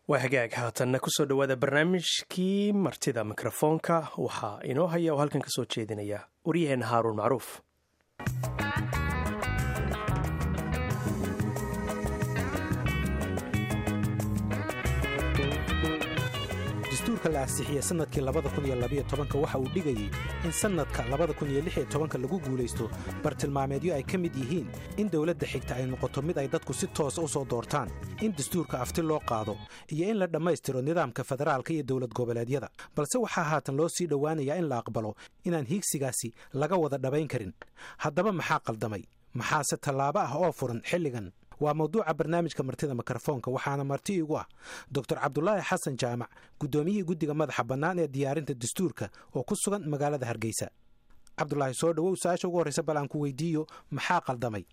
waa hagaag haatanna kusoo dhowaada barnaamijkii martida mikrofoonka waxaa inoo haya oo halkan kasoo jeedinaya waryaheena haaruun macruuf dastuurka la ansixiyey sannadkii waxa uu dhigayey in sannadka lagu guulaysto bartilmaameedyo ay ka mid yihiin in dowladda xigta ay noqoto mid ay dadku si toosa u soo doortaan in dastuurka afti loo qaado iyo in la dhammaystiro nidaamka federaalka iyo dowlad goboleedyada balse waxaa haatan loo sii dhowaanayaa in la aqbalo inaan hiigsigaasi laga wada dhabayn karin haddaba maxaa qaldamay maxaase tallaabo ah oo furan xilligan waa mawduuca barnaamijka martida mikrofoonka waxaana marti igu ah doctor cabdulaahi xasan jaamac guddoomiyihii guddiga madaxa bannaan ee diyaarinta dastuurka oo ku sugan magaalada hargeysa cabdulaahi soo dhowow su-aasha ugu horreysa bal aan ku weydiiyo maxaa qaldamay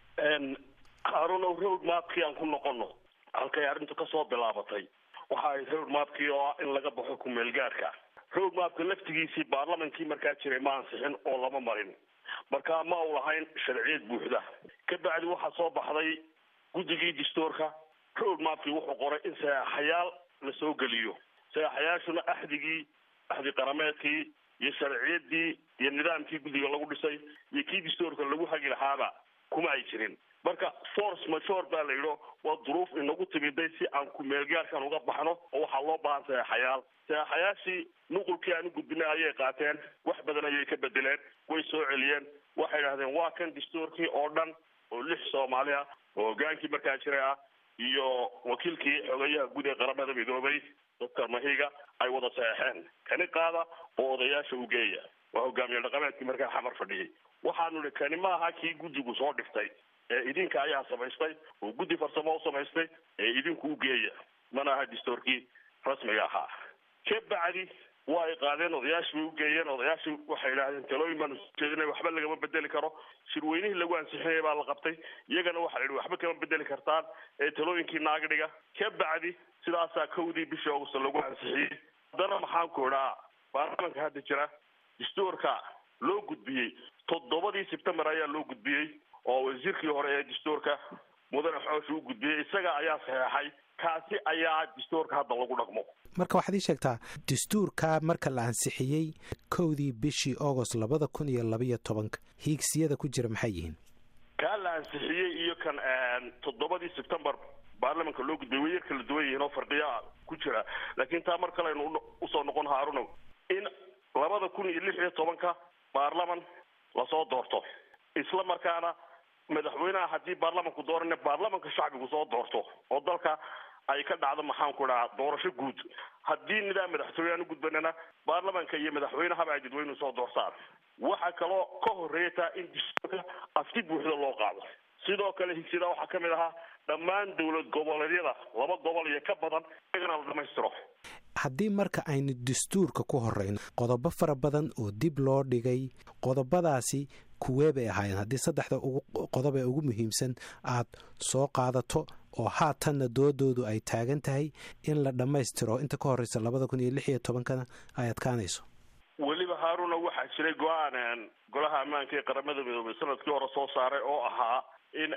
haarunow road maapkii aan ku noqono halkay arrintu ka soo bilaabatay waxa ay road maapkii oo ah in laga baxo kumeelgaarka road maapka laftigiisii baarlamankii markaa jiray ma ansixin oo lama marin marka ma u lahayn sharciyad buuxda ka bacdi waxaa soo baxday guddigii dastuurka road maapkii wuxuu qoray in saxaxayaal la soo geliyo saxaxayaashuna axdigii axdi qarameedkii iyo sharciyadii iyo nidaamkii guddiga lagu dhisay iyo kii dastuurka lagu hagi lahaaba kuma ay jirin marka force major baa la yidho waa duruuf inagu timiday si aan kumeelgaarkan uga baxno oo waxaa loo baahan saxaxayaal saxaxayaashii nuqulkii aan u gudbinay ayay qaateen wax badan ayay ka bedeleen way soo celiyeen waxay idhahdeen waa kan dastuurkii oo dhan oo lix soomaali ah oo hogaankii markaa jiray ah iyo wakiilkii xogeyaha guud ee qaramada midoobay doctor mahiga ay wada saxeexeen kani qaada oo odayaasha u geeya waa hogaamiye dhaqameedkii markaa xamar fadhiyay waxaanu ihi kani ma aha kii guddigu soo dhiftay ee idinka ayaa samaystay oo guddi farsamo u samaystay ee idinku u geeya mana aha dastuurkii rasmiga ahaa ka bacdi waa ay qaadeen odayaashii bay ugeeyeen odayaashii waxay idhahdeen talooyin baanu soo jeedinay waxba lagama bedeli karo shirweynihii lagu ansixinaya baa la qabtay iyagana waxaa la yidhi waxba kama bedeli kartaan ee talooyinkii naagdhiga ka bacdi sidaasaa kowdii bishii augusta lagu ansixiyey haddana maxaan ku idhaa baarlamanka hadda jira dastuurka loo gudbiyey toddobadii sebtembar ayaa loo gudbiyey oo wasiirkii hore ee dastuurka mudane xoosh u gudbiyey isaga ayaa saxeexay kaasi ayaa dastuurka hadda lagu dhaqmo marka waxaad ii sheegtaa dastuurka marka la ansixiyey kowdii bishii agost labada kun iyo labayo tobanka hiigsiyada ku jira maxay yihiin kaa la ansixiyey iyo kan toddobadii sebtembar baarlamanka loo gudbiyay way yar kala duwan yihiin oo farqiya ku jira laakiin taa mar kale aynu usoo noqon haarunow in labada kun iyo lix iyo tobanka baarlaman lasoo doorto isla markaana madaxweynaha haddii baarlamanku doorana baarlamanka shacbigu soo doorto oo dalka ay ka dhacdo maxaan ku dhahaa doorasho guud haddii nidaam madaxtooye aan u gudbanana baarlamanka iyo madaxweynehaba ay dadweynuhu soo doortaan waxaa kaloo ka horreeya taa in dastuurka afti buuxda loo qaado sidoo kale higsida waxaa ka mid ahaa dhammaan dowlad goboleedyada laba gobol iyo ka badan iyagana la dhamaystiro haddii marka aynu dastuurka ku horreyno qodobo fara badan oo dib loo dhigay qodobadaasi kuwee bay ahaayeen haddii saddexda qodob ee ugu muhiimsan aad soo qaadato oo haatanna doodoodu ay taagan tahay in la dhammaystiro inta ka horreysa labada kun iyo lix iyo tobankana ay adkaanayso weliba haaruna waxaa jiray go-aan golaha ammaanka ee qaramada midoobay sanadkii hore soo saaray oo ahaa in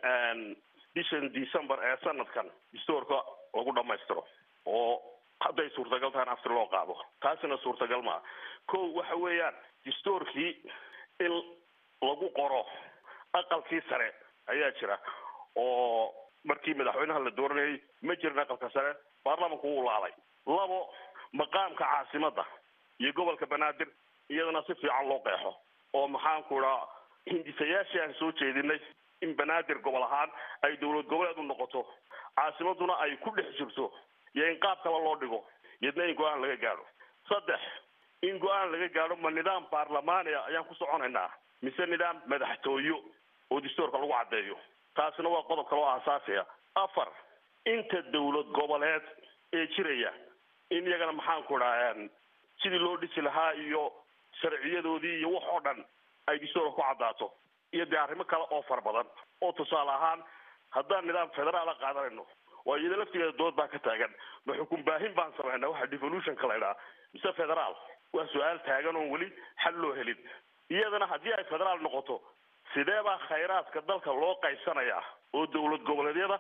bishan december ee sanadkan dastuurka lagu dhammaystiro oo hadday suurtagal tahan afti loo qaado taasina suurtagal maa ko waxa weeyaan dastuurkii in lagu qoro aqalkii sare ayaa jira oo markii madaxweynaha la dooranayay ma jirin aqalka sare baarlamanku wuu laalay labo maqaamka caasimadda iyo gobolka banaadir iyadana si fiican loo qeexo oo maxaan ku idhaa hindisayaashii aan soo jeedinay in banaadir gobol ahaan ay dowlad goboleed u noqoto caasimaduna ay ku dhex jirto iyo in qaab kale loo dhigo iyadna in go-aan laga gaadho saddex in go-aan laga gaadho ma nidaam baarlamaania ayaan ku soconaynaa mise nidaam madaxtooyo oo dastuurka lagu caddeeyo taasina waa qodob kale oo aasaasiya afar inta dowlad goboleed ee jiraya in iyagana maxaan ku idhaa sidii loo dhisi lahaa iyo sharciyadoodii iyo wax oo dhan ay dastuurka ku caddaato iyo dee arrimo kale oo fara badan oo tusaale ahaan haddaan nidaam federaala qaadanayno waa iyada laftigeeda dood baa ka taagan ma xukun baahin baan samaynaa waxa devolutionka la ydhaha mise federaal waa su-aal taagan oon weli xal loo helin iyadana haddii ay federaal noqoto sidee baa khayraadka dalka loo qaybsanayaa oo dowlad goboleedyada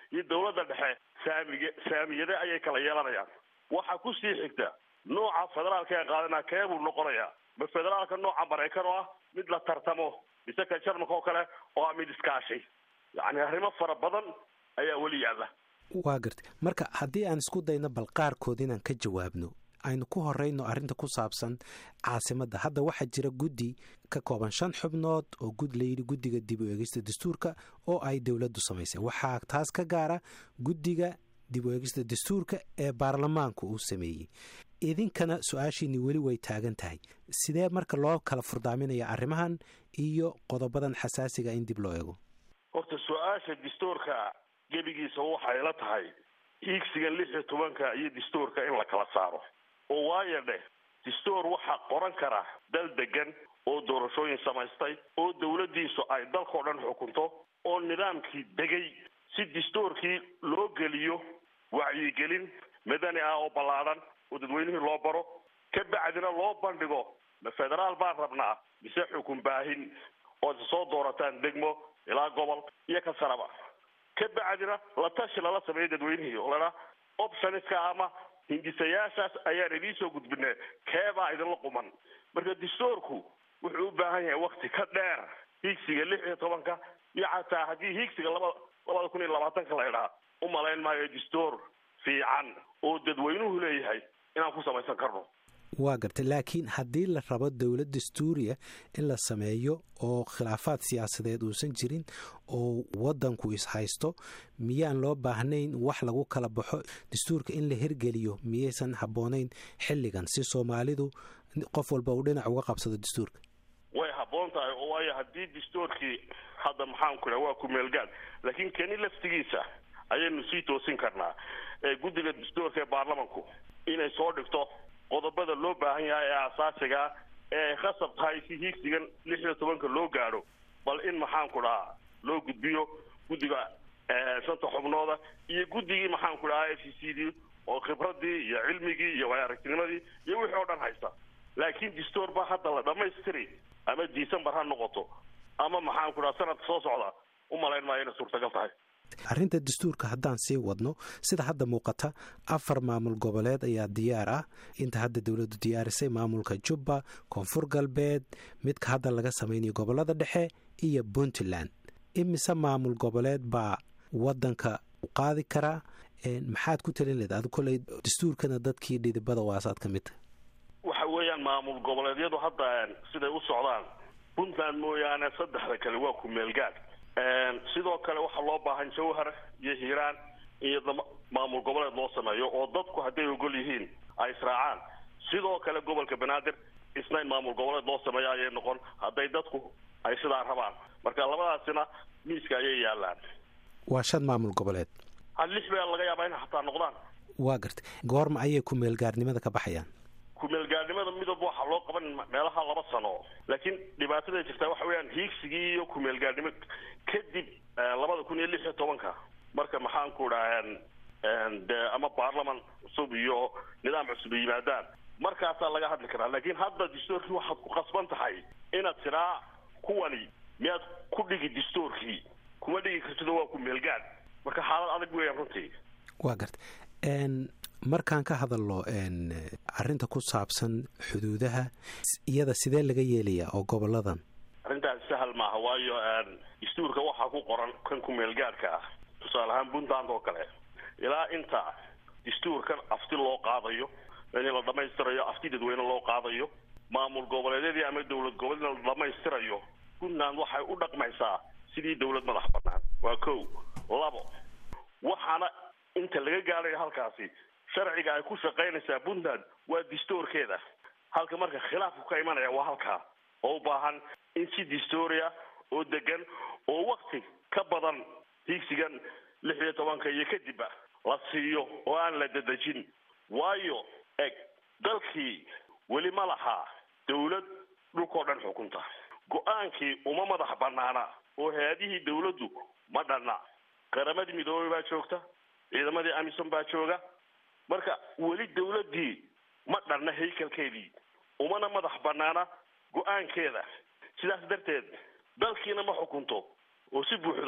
iyo dawladda dhexe saamige saamiyade ayay kala yeelanayaan waxaa kusii xigta nooca federaalka ee qaadana kee buu noqonayaa ma federaalka nooca maraykan oo ah mid la tartamo mise ka jarmalka oo kale oo ah mid iskaashi yacni arrimo fara badan ayaa weli yaalla waa gartay marka haddii aan isku dayno bal qaarkood inaan ka jawaabno aynu ku horeyno arrinta ku saabsan caasimadda hadda waxaa jira guddi ka kooban shan xubnood oo gud layidhi guddiga dib u eegista dastuurka oo ay dowladdu samaysay waxaa taas ka gaara guddiga dib u eegista dastuurka ee baarlamaanku uu sameeyey idinkana su-aashiini weli way taagan tahay sidee marka loo kala furdaaminaya arrimahan iyo qodobadan xasaasiga in dib loo eego horta su-aasha dastuurka gebigiisa waxay la tahay hiigsiga lix iyo tobanka iyo dastuurka in la kala saaro oo waayo dheh dastuur waxaa qoran kara dal degan oo doorashooyin samaystay oo dawladdiisu ay dalkao dhan xukunto oo nidaamkii degay si dastuurkii loo geliyo wacyigelin madani ah oo ballaadhan oo dadweynihii loo baro ka bacdina loo bandhigo ma federaal baan rabnaa mise xukun baahin oo isa soo doorataan degmo ilaa gobol iyo ka saraba ka bacdina la tashi lala sameeyo dadweynihii oo ladhaa optionska ama hindisayaashaas ayaan idiin soo gudbinay keebaa idinla quman marka dastuurku wuxuu u baahan yahay wakti ka dheer hiigsiga lix iyo tobanka iyo xataa haddii hiigsiga laba labada kun iyo labaatanka la idhaa u malayn maayo dastuur fiican oo dadweynuhu leeyahay inaan ku samaysan karno waa gartay laakiin haddii la rabo dowlad dastuuriya in la sameeyo oo khilaafaad siyaasadeed uusan jirin oo waddanku ishaysto miyaan loo baahnayn wax lagu kala baxo dastuurka in la hirgeliyo miyaysan habboonayn xilligan si soomaalidu qof walba uu dhinac uga qabsado dastuurka way habboon tahay oo waayo haddii dastuurkii hadda maxaanku idhaha waa ku-meelgaad laakiin keni laftigiisa ayaynu sii toosin karnaa ee guddiga dastuurka ee baarlamanku inay soo dhigto qodobada loo baahan yahay ee asaasigaa ee ay khasab tahay si hiigsigan lix iyo tobanka loo gaadho bal in maxaanku dhahaa loo gudbiyo guddiga shanta xubnooda iyo guddigii maxaanku dhahaa f c c d oo khibradii iyo cilmigii iyo waay aragtinimadii iyo wixii oo dhan haysta laakiin dastuur baa hadda la dhamaystiri ama december ha noqoto ama maxaanku dhaha sanadka soo socda u malayn maayo inay suurtagal tahay arrinta dastuurka haddaan sii wadno sida hadda muuqata afar maamul goboleed ayaa diyaar ah inta hadda dowladdu diyaarisay maamulka jubba koonfur galbeed midka hadda laga samaynayo gobolada dhexe iyo puntland imise maamul goboleed baa waddanka qaadi karaa maxaad ku talin leed adi koley dastuurkana dadkii dhidibada waasaad ka mid tahay waxa weeyaan maamul goboleedyadu hadda siday u socdaan puntland mooyaane saddexda kale waa ku-meelgaad sidoo kale waxaa loo baahan jawhar iyo hiiraan iyo maamul goboleed loo sameeyo oo dadku hadday ogol yihiin ay israacaan sidoo kale gobolka banaadir isna in maamul goboleed loo sameeyo ayay noqon hadday dadku ay sidaa rabaan marka labadaasina miiska ayay yaalaan waa shan maamul goboleed ha lix baa laga yaabaa inay xataa noqdaan waa gartay goorma ayay ku-meelgaarnimada ka baxayaan ku-meelgaarnimada midab waxaa loo qaban meelaha laba sano laakiin dhibaatada jirtaa waxa weeyaan hiigsigii iyo ku-meelgaarnimo kadib labada kun iyo lix iyo tobanka marka maxaanku dhaha dee ama baarlaman cusub iyo nidaam cusub yimaadaan markaasaa laga hadli karaa laakiin hadda dastuurkii waxaad ku qasban tahay inaad tiraa kuwani miyaad ku dhigi dastuurkii kuma dhigi kartido waa ku-meelgaad marka xaalad adag weeyaan runtii waa gartay markaan ka hadalno arrinta ku saabsan xuduudaha iyada sidee laga yeelayaa oo goboladan arrintaas sahal maaha waayo dastuurka waxaa ku qoran kan ku-meelgaadhka ah tusaale ahaan puntland oo kale ilaa inta dastuurkan afti loo qaadayo in la dhamaystirayo afti dadweyne loo qaadayo maamul goboleedyadii ama dowlad goboleedna la dhamaystirayo puntland waxay u dhaqmaysaa sidii dowlad madax banaan waa ko labo waxaana inta laga gaadhayo halkaasi sharciga ay ku shaqaynaysaa puntland waa dastuurkeeda halka marka khilaafku ka imanaya waa halkaa oo u baahan in si dastuuria oo degan oo wakti ka badan hiigsigan lix iyo tobanka iyo kadibba la siiyo oo aan la dadejin waayo eg dalkii weli ma lahaa dawlad dhulkao dhan xukunta go-aankii uma madax banaana oo hay-adihii dawladdu ma dhanna qaramadii midoobey baa joogta ciidamadii amisom baa jooga marka weli dawladdii ma dhanna haykalkeedii umana madax banaana go-aankeeda sidaas darteed dalkiina ma xukunto oo si buuxda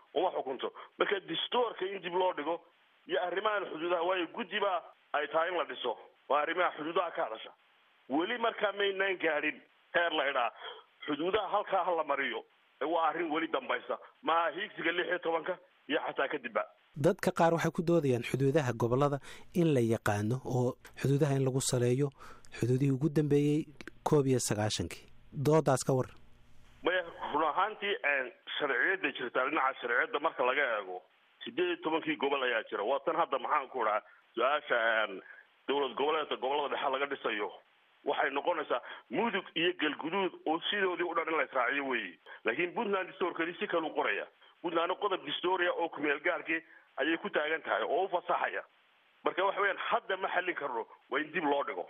uma xukunto marka distoorka in dib loo dhigo iyo arrimahan xuduudaha waayo guddi baa ay tahay in la dhiso waa arrimaha xuduudaha ka hadasha weli markaa maynaan gaadhin heer la idhaa xuduudaha halkaa ha la mariyo waa arrin weli dambaysa maaha hiigsiga lix iyo tobanka iyo xataa kadibba dadka qaar waxay ku doodayaan xuduudaha gobollada in la yaqaano oo xuduudaha in lagu saleeyo xuduudihii ugu dambeeyey koob iyo sagaashankii doodaas ka war maya run ahaantii sharciyadda jirtaa dhinaca sharciyadda marka laga eego sideed iyo tobankii gobol ayaa jira waa tan hadda maxaan ku idhaa su-aasha dowlad goboleedka gobolada dhexe laga dhisayo waxay noqonaysaa mudug iyo galguduud oo sidoodii u dhan in la israaciyo weeye laakiin puntland distoorkeedii si kalu qoraya puntlandna qodob distoria oo kumeel gaarkii ayay ku taagan tahay oo u fasaxaya marka waxa weyaan hadda ma xallin karno waa in dib loo dhigo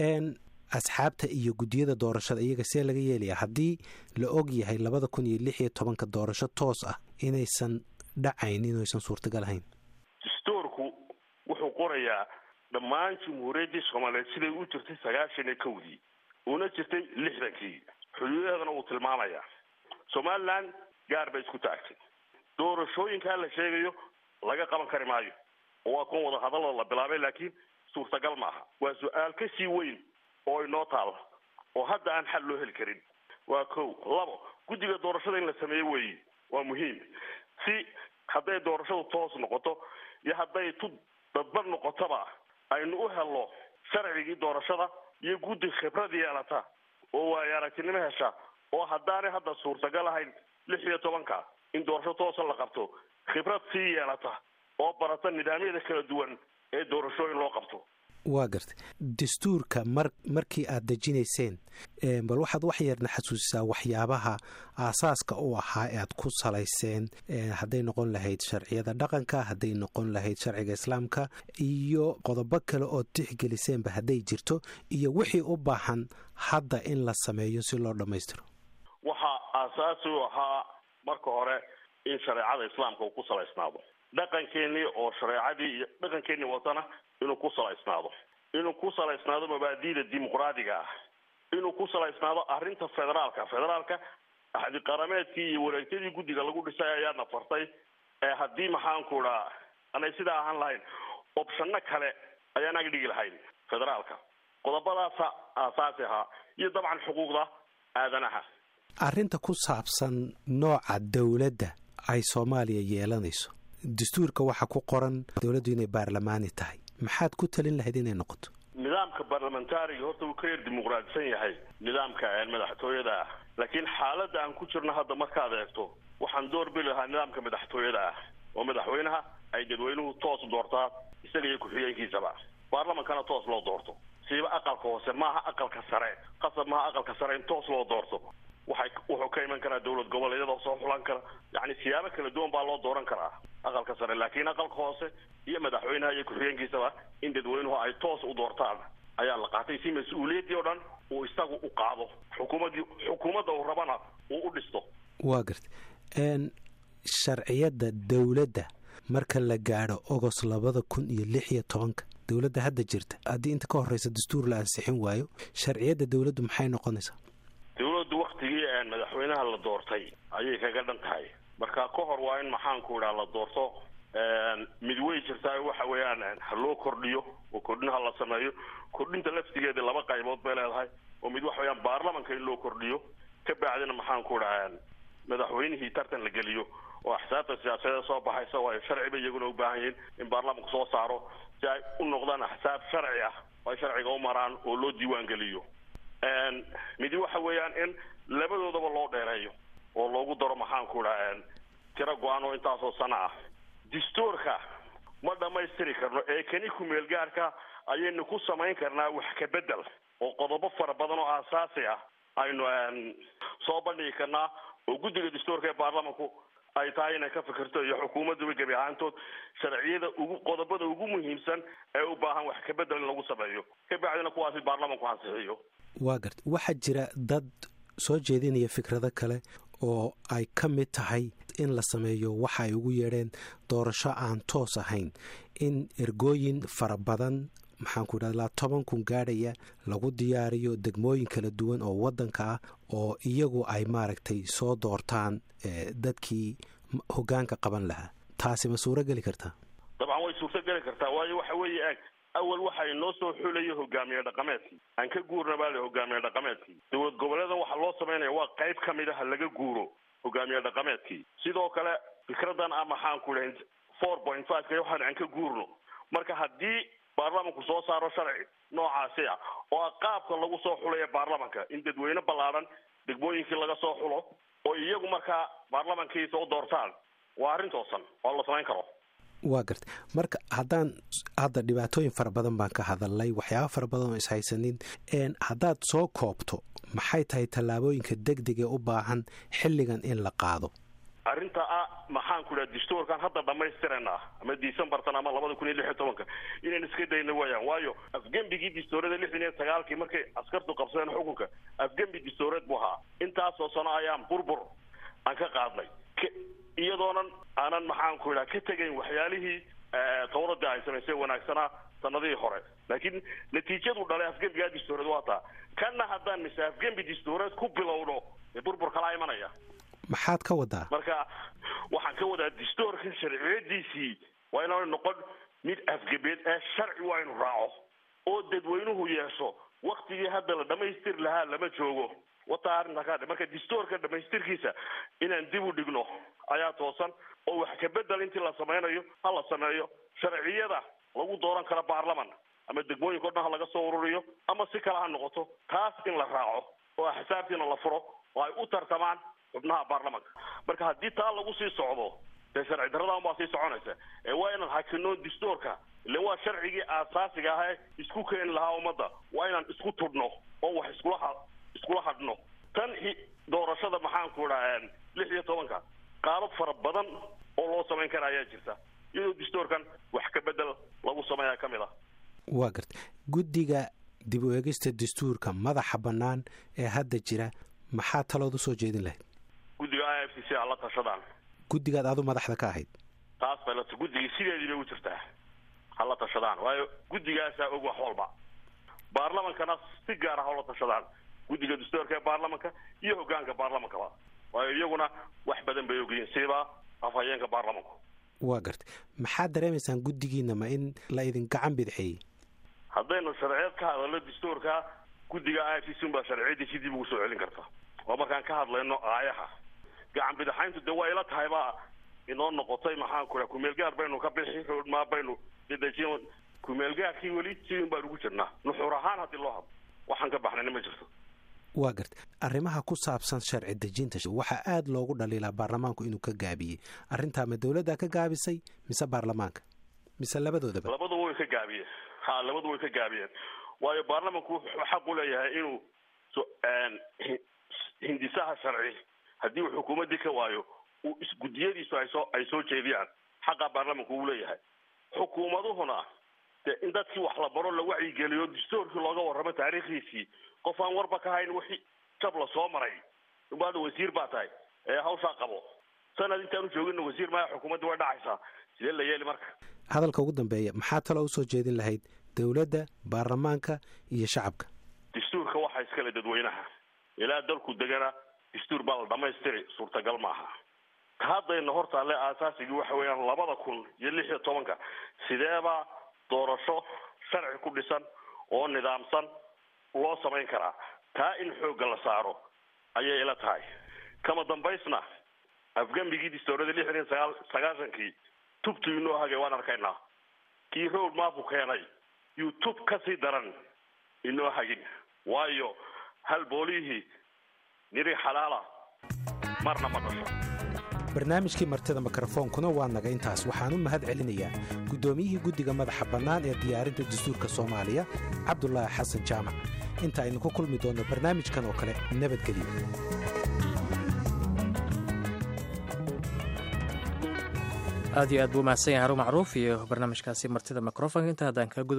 asxaabta iyo guddiyada doorashada iyaga see laga yeelaya haddii la og yahay labada kun iyo lix iyo tobanka doorasho toos ah inaysan dhacayn inaysan suurtagal ahayn distoorku wuxuu qorayaa dhammaan jumhuuriyaddii soomaaliyeed siday u jirtay sagaashan iyo kowdii uuna jirtay lixdankii xuduudaheedana uu tilmaamaya somaliland gaar bay isku taagtay doorashooyinkaa la sheegayo laga qaban kari maayo oo waa kuwan wada hadallada la bilaabay laakiin suurtagal maaha waa su-aal ka sii weyn oo inoo taala oo hadda aan xal loo heli karin waa kow labo guddiga doorashada in la sameeyo weeye waa muhiim si hadday doorashadu toos noqoto iyo hadday tu dadban noqotoba aynu u helno sharcigii doorashada iyo guddi khibrad yeelata oo waayo aragtinimo hesha oo haddaanay hadda suurtagal ahayn lix iyo tobanka in doorasho toosa la qabto khibrad sii yeelata oo barata nidaamyada kala duwan ee doorashooyin loo qabto waa gartay dastuurka mar markii aad dejinayseen bal waxaad wax yarna xasuusisaa waxyaabaha aasaaska u ahaa ee aad ku salayseen hadday noqon lahayd sharciyada dhaqanka hadday noqon lahayd sharciga islaamka iyo qodobo kale ood tixgeliseenba hadday jirto iyo wixii u baahan hadda in la sameeyo si loo dhammaystiro waxaa aasaasi u ahaa marka hore in shareecada islaamka uu ku salaysnaado dhaqankeenii oo shareecadii iyo dhaqankeenii watana inuu ku salaysnaado inuu ku salaysnaado mabaadi'da dimuqraadiga ah inuu ku salaysnaado arrinta federaalka federaalka axdi qarameedkii iyo wareegtadii guddiga lagu dhisay ayaadna fartay ee haddii maxaanku idhaa anay sidaa ahaan lahayn opshano kale ayaan ag dhigi lahayn federaalka qodobadaasa aasaasi ahaa iyo dabcan xuquuqda aadanaha arrinta ku saabsan nooca dowladda ay soomaaliya yeelanayso dastuurka waxaa ku qoran dowladdu inay baarlamaani tahay maxaad ku talin lahayd inay noqoto nidaamka barlamentariga horta wuu ka yar dimuqraadisan yahay nidaamka madaxtooyada ah laakiin xaaladda aan ku jirno hadda markaad eegto waxaan door bili lahaa nidaamka madaxtooyada ah oo madaxweynaha ay dadweynuhu toos doortaa isaga iyo ku-xigeenkiisaba baarlamankana toos loo doorto siiba aqalka hoose maaha aqalka sare qasab maaha aqalka sare in toos loo doorto waxay wuxuu ka iman karaa dowlad goboleedyada soo xulan kara yacni siyaabo kala duwan baa loo dooran karaa aqalka sare laakiin aqalka hoose iyo madaxweynaha iyo ku-xigeenkiisaba in dadweynuhu ay toos u doortaan ayaa la qaatay si mas-uuliyaddii oo dhan uu isagu u qaado xukuumaddii xukuumadda uu rabana uu u dhisto waa garta sharciyadda dowladda marka la gaadho ogost labada kun iyo lix iyo tobanka dowladda hadda jirta haddii inta ka horreysa dastuur la ansixin waayo sharciyadda dowladdu maxay noqonaysaa dowladdu waktigii madaxweynaha la doortay ayay kaga dhan tahay marka ka hor waa in maxaanku idhaa la doorto mid wey jirtaa waxa weeyaan ha loo kordhiyo oo kordhin ha la sameeyo kordhinta laftigeeda laba qaybood bay leedahay oo mid waxa weyaan baarlamanka in loo kordhiyo ka bacdina maxaanku idhaa madaxweynihii tartan la geliyo oo axsaabta siyaasadeed soo baxaysa waayo sharci bay iyaguna u baahan yihiin in baarlamanku soo saaro si ay u noqdaan axsaab sharci ah oo ay sharciga u maraan oo loo diiwaan geliyo midi waxa weeyaan in labadoodaba loo dheereeyo oo loogu daro maxaanku idhaa tiro go-aan oo intaasoo sana ah dastuurka ma dhammaystiri karno ee kani ku-meel gaarka ayaynu ku samayn karnaa wax ka bedel oo qodobo fara badan oo aasaasi ah aynu soo bandhigi karnaa oo guddiga dastuurka ee baarlamanku ay tahay inay ka fikirto iyo xukuumadduba gebi ahaantood sharciyada ugu qodobada ugu muhiimsan ee u baahan wax ka bedel in lagu sameeyo ka bacdina kuwaasi baarlamanku ansixiyo waa garta waxaa jira dad soo jeedinaya fikrado kale oo ay ka mid tahay in la sameeyo waxa ay ugu yeedheen doorasho aan toos ahayn in ergooyin fara badan maxaanku idhahda ilaa toban kun gaadhaya lagu diyaariyo degmooyin kala duwan oo waddanka ah oo iyagu ay maaragtay soo doortaan dadkii hogaanka qaban lahaa taasi ma suuro geli kartaa dabcan way suurto geli kartaa waayo waxa weeye eg awal waxa inoo soo xulaya hogaamiye dhaqameedkii aan ka guurna baa le hogaamiye dhaqameedkii dowlad goboleedan waxaa loo samaynaya waa qayb ka mid ah laga guuro hogaamiye dhaqameedkii sidoo kale fikradan a maxaan ku idhaha four point five ka waxaan aan ka guurno marka haddii baarlamanku soo saaro sharci noocaasi ah oo ah qaabka lagu soo xulaya baarlamanka in dadweyne ballaadhan degmooyinkii laga soo xulo oo iyagu markaa baarlamankiisa u doortaan waa arrin toosan oo la samayn karo waa garta marka haddaan hadda dhibaatooyin fara badan baan ka hadalnay waxyaaba fara badan oo ishaysanin haddaad soo koobto maxay tahay tallaabooyinka degdeg ee u baahan xilligan in la qaado arrinta ah maxaan ku idhaha dastuurkan hadda dhamaystirana ama decembartan ama labada kun iyo lix iyo tobanka inaan iska dayna wayaan waayo afgembigii dastuurada lixdan iyo sagaalkii markay askartu qabsadeen xukunka afgembi dastuureed buu ahaa intaasoo sano ayaan burbur aan ka qaadnay iyadoonan aanan maxaan ku idhaha ka tegayn waxyaalihii tawradii ay samaysay wanaagsanaa sanadihii hore laakiin natiijadu dhalay afgembigaa dastuureed waa taa kanna haddaan mise afgembi dastuureed ku bilowno dee burbur kalaa imanaya maxaad ka wadaa marka waxaan ka wadaa dastuurka sharciyadiisii waa inaanu noqon mid afgebeed ee sharci waa inu raaco oo dadweynuhu yeesho waktigii hadda la dhamaystiri lahaa lama joogo wataa arrinta ka marka dastuurka dhamaystirkiisa inaan dib u dhigno ayaa toosan oo wax kabedel intii la samaynayo ha la sameeyo sharciyada lagu dooran karo baarlaman ama degmooyinka o dhan ha laga soo ururiyo ama si kale ha noqoto taas in la raaco oo axsaabtiina la furo oo ay u tartamaan xubnaha baarlamanka marka haddii taa lagu sii socdo dee sharci darradan baa sii soconaysa ee waa inaan hakino dastuurka ilan waa sharcigii aasaasiga ah ee isku keeni lahaa ummadda waa inaan isku tudhno oo wax iskula iskula hadhno tan doorashada maxaan ku idhaa lix iyo tobanka qaabab fara badan oo loo samayn kara ayaa jirta iyadoo dastuurkan wax ka bedel lagu sameeyaa ka mid ah waa garta guddiga dib u eegista dastuurka madaxa bannaan ee hadda jira maxaa talood usoo jeedin lahayd guddiga i f c c hala tashadaan guddigaad adu madaxda ka ahayd taas bay lat guddigii sideedii bay u jirtaa hala tashadaan waayo guddigaasaa og wax walba baarlamankana si gaar ah hala tashadaan guddiga dastuurka ee baarlamanka iyo hogaanka baarlamankaba waayo iyaguna wax badan bay ogyihiin siba afhayeenka baarlamanku waa garta maxaad dareemaysaan guddigiina ma in la idin gacan bidxeeyey haddaynu sharciyeed ka hadalno dastuurka guddiga i f c c baa sharciyadiisi dib ugu soo celin karta oo markaan ka hadlayno aayaha gacan bidaxayntu dee waa ila tahay baa inoo noqotay maxaan ku raa kumeelgaar baynu ka bixi roodmaa baynu dedejin kumeelgaarkii weli sidin baan ugu jirnaa nuxuur ahaan haddii loo hadlo waxaan ka baxnayna ma jirto waa garta arrimaha ku saabsan sharci dejinta waxaa aada loogu dhaliilaa baarlamaanku inuu ka gaabiyey arrintaa ma dowladdaa ka gaabisay mise baarlamaanka mise labadoodaba labaduba way ka gaabiyeen ha labadu way ka gaabiyeen waayo baarlamanku wuxuu xaq u leeyahay inuu hindisaha sharci haddii uu xukuumaddii ka waayo uu isgudiyadiisu ay soo ay soo jeediyaan xaqa baarlamanku uu leeyahay xukuumaduhuna dee in dadkii wax la baro la wacyigeliyo dastuurkii looga warramo taariikhdiisii qof aan warba ka hayn wixii jab la soo maray ubaadha wasiir baa tahay ee hawshaa qabo sanad intaanu joogina wasiir maya xukuumadda way dhacaysaa sidee la yeeli marka hadalka ugu dambeeya maxaa taloo usoo jeedin lahayd dowladda baarlamaanka iyo shacabka dastuurka waxaa iskale dadweynaha ilaa dalku degana dastuur baa la dhamaystiri suurtagal maaha haddayna hortaalle aasaasigii waxa weeyaan labada kun iyo lix iyo tobanka sideebaa doorasho sharci ku dhisan oo nidaamsan loo samayn karaa taa in xoogga la saaro ayay ila tahay kama dambaysna afgembigii dastuurada lixdan iyo sagaal sagaashankii tubtu inoo hagay waan arkaynaa kii road maafu keenay yuu tub ka sii daran inoo hagin waayo hal boolihii niri xalaala marna ma dhasho barnaamijkii martida mikrofoonkuna waa naga intaas waxaan u mahad celinayaa guddoomiyihii guddiga madaxa bannaan ee diyaarinta dastuurka soomaaliya cabdulaahi xasan jaamac inta aynu ku kulmi doonno barnaamijkan oo kale nabadgelyo aad iyo aad buu mahadsan yahay haruun macruuf iyo barnaamijkaasi martida microfonka inta haddaan kaa